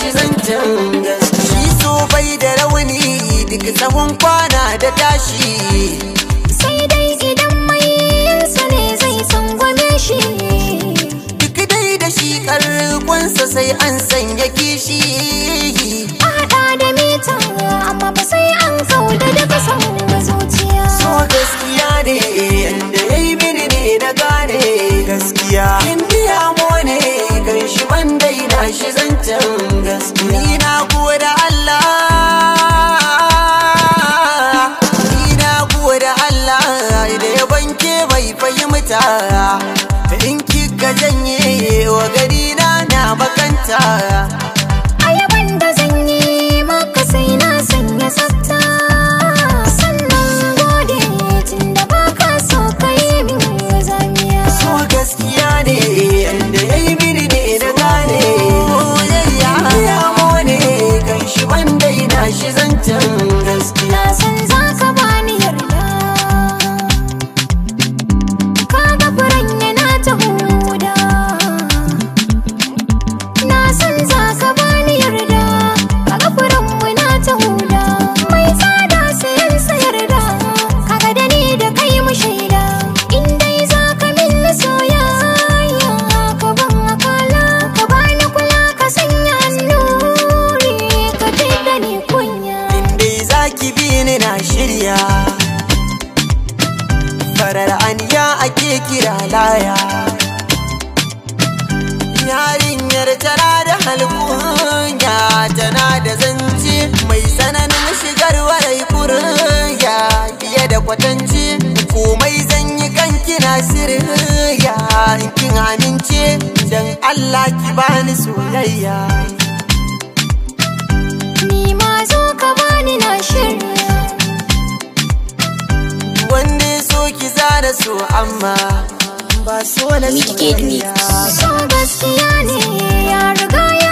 shi zancen gaskiya shi so bai da rauni duk tsawon kwana da tashi sai dai idan mai yinsa ne zai tsangwame shi duk dai da shi karkonsa sai an sanya kishi a haɗa da mita amma ba sai an kauda daga san zuciya so gaskiya ne yanda ya yi mini ne na gane gaskiya indiya mo ne kan shi ban daina shi zancen gaskiya ni na gode Allah ni na gode Allah da ya banke bai fahimta in kika janye wa gari na na bakanta a yaban da zan yi maka sai na sanya tsafta sannan gode tun da baka so ka yi min zamiya so gaskiya ne yanda ya yi mini ne na gane ya mo ne kan shi ban daina shi zancen gaskiya na san za ka bani yarda kaga furen yana ta huda na san za ka bani yarda kaga furen muna ta huda mai tsada sayan sayarda kaga da ni da kai mu shaida in dai za ka min soyayya ka ban akala ka bani kula ka sanya annuri ka da ni kunya dai zaki bi ni na shirya farar aniya ake kira laya yarinyar tana da halkunya tana da zance mai tsananin shigar warai kurya fiye da kwatanci komai zan yi kan kina sirya in kin amince dan Allah ki bani soyayya Ni ma zo ka bani na shirya wanda ya so ki zara so amma ba so na Midgate soyayya Mix. So gaskiya ne ya riga ya